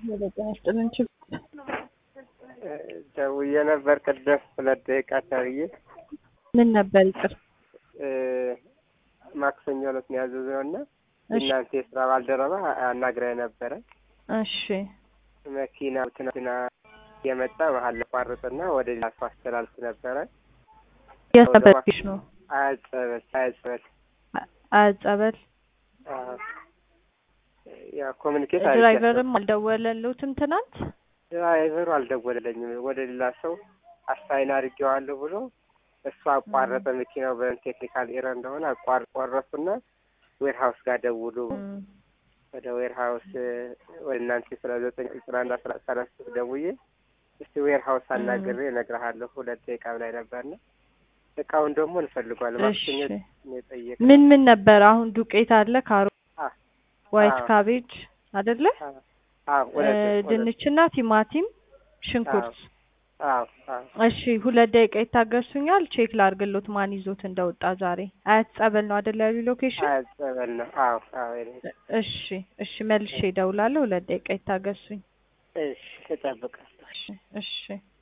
ጤና ይስጥልን። ችግር ደውዬ ነበር ቅድም ሁለት ደቂቃ ተብዬ ምን ነበር? ይቅር ማክሰኞ ዕለት ነው ያዘዝነው እና እናንተ የስራ ባልደረባ አናግራ ነበረ። እሺ መኪና ትናንትና የመጣ መሀል ቋርጥና ወደ ሌላ ሰው አስተላልፍ ነበረ። የሰበሽ ነው አያጸበል አያጸበል አያጸበል ያ ኮሚኒኬት ድራይቨርም አልደወለሉትም ትናንት ድራይቨሩ አልደወለለኝም። ወደ ሌላ ሰው አሳይን አድርጌዋለሁ ብሎ እሱ አቋረጠ። መኪናው በቴክኒካል ኤረር እንደሆነ አቋር ቆረጡና ዌር ሀውስ ጋር ደውሉ ወደ ዌር ሀውስ ወደ እናንተ ስለ ዘጠኝ ስራ አንድ አስራ ሰላሳ ደውዬ እስቲ ዌር ሀውስ አናግሬ እነግርሃለሁ ሁለት ደቂቃ ላይ ነበርና እቃውን ደግሞ እንፈልጓለን። ማክሰኞ የጠየቅ ምን ምን ነበር? አሁን ዱቄት አለ፣ ካሮ ዋይት ካቤጅ አይደለ? ድንችና ቲማቲም፣ ሽንኩርት። እሺ ሁለት ደቂቃ ይታገሱኛል። ቼክ ላርግሎት ማን ይዞት እንደወጣ ዛሬ። አያት ጸበል ነው አይደለ? ያሉ ሎኬሽን አያት ጸበል ነው። አዎ አዎ። እሺ እሺ፣ መልሼ እደውላለሁ። ሁለት ደቂቃ ይታገሱኝ። እሺ፣ እጠብቃለሁ። እሺ እሺ